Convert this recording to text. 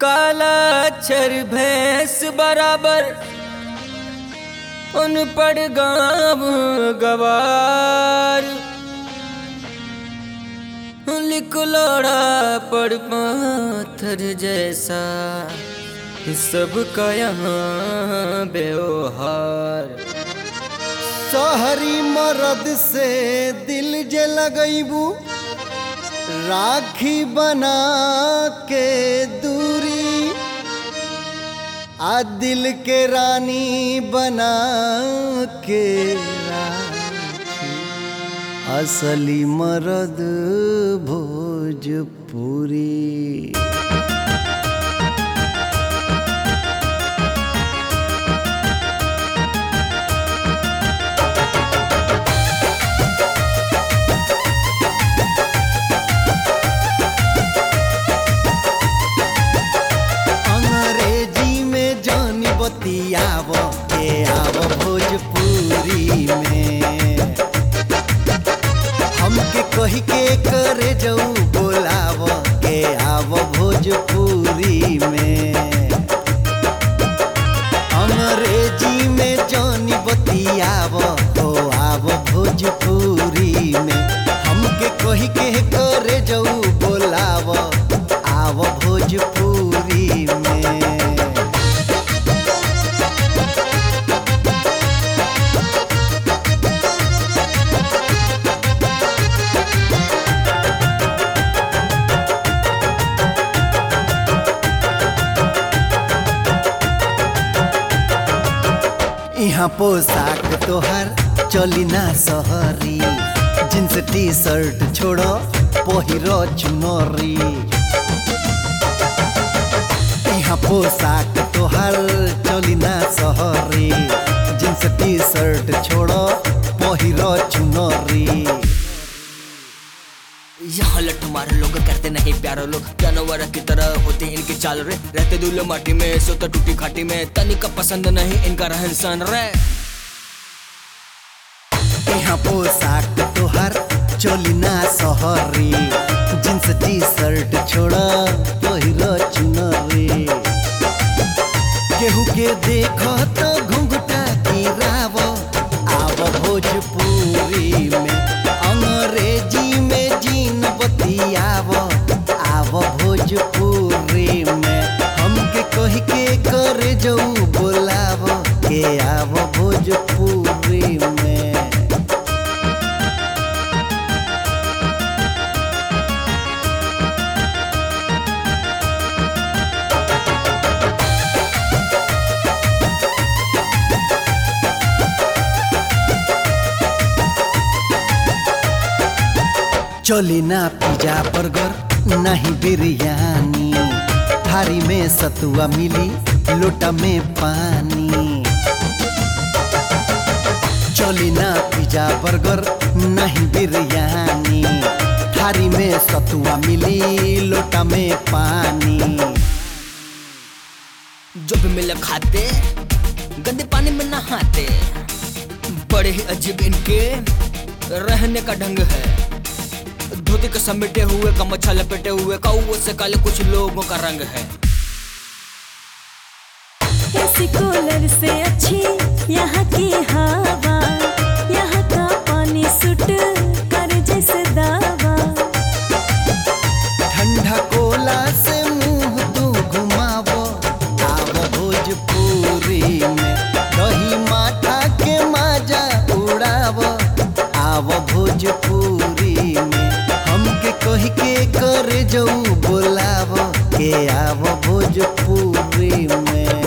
काला अक्षर भैंस बराबर उन पड़ गाँव गवार लिखलोड़ा पड़ पाथर जैसा सबका यहाँ व्यवहार शहरी मर्द से दिल जे लगैबू राखी बना के दूरी आ दिल के रानी बना के राखी असली मर्द भोजपुरी अंग्रेजी में जानी बतियाव के आव भोजपुरी में हमके कही के करे जाऊ बोलाव के आव भोजपुरी में अंग्रेजी में जानी बतियाव हो आव भोजपुरी में हमके कही के करे जाऊ बोलाव आव भोजपुरी में यहाँ पोशाक तोहर चली ना सहरी जींस टी शर्ट छोड़ो पहिरो चुनरी यहाँ पोशाक तोहर चली ना सहरी जींस टी शर्ट छोड़ो पहिरो चुनरी यहाँ लट्ठू मारे लोग करते नहीं प्यारो लोग जानवर की तरह होते हैं इनके चाल रे रहते दूल्हे माटी में सोता टूटी खाटी में तनिका पसंद नहीं इनका रहन सहन रे यहाँ पोशाक तोहर चोली ना सहरी जींस टी शर्ट छोड़ पहिरो चुनरी केहू के देखो तो घुंघटा गिराव आव भोजपुरी में अंग्रेजी में जीन बतियाव आव भोजपुरी में हमके कही के करे जाऊ बोलाव के आव भोजपुरी में चली ना पिज्जा बर्गर नहीं बिरयानी थारी में सतुआ मिली लोटा में पानी चली ना पिज्जा बर्गर नहीं बिरयानी थारी में सतुआ मिली लोटा में पानी जो भी मिले खाते गंदे पानी में नहाते बड़े ही अजीब इनके रहने का ढंग है धोती के समेटे हुए कमच्छा लपेटे हुए कौओं से काले कुछ लोगों का रंग है एसी कूलर से अच्छी यहाँ की हवा यहाँ का पानी सुट कर जैसे दावा ठंडा कोला से मुंह तू घुमावो आव भोजपुरी में दही माथा के माजा उड़ावो आव भोजपुरी में हमके कही के करे जाऊ बोलावो के आव भोजपुरी में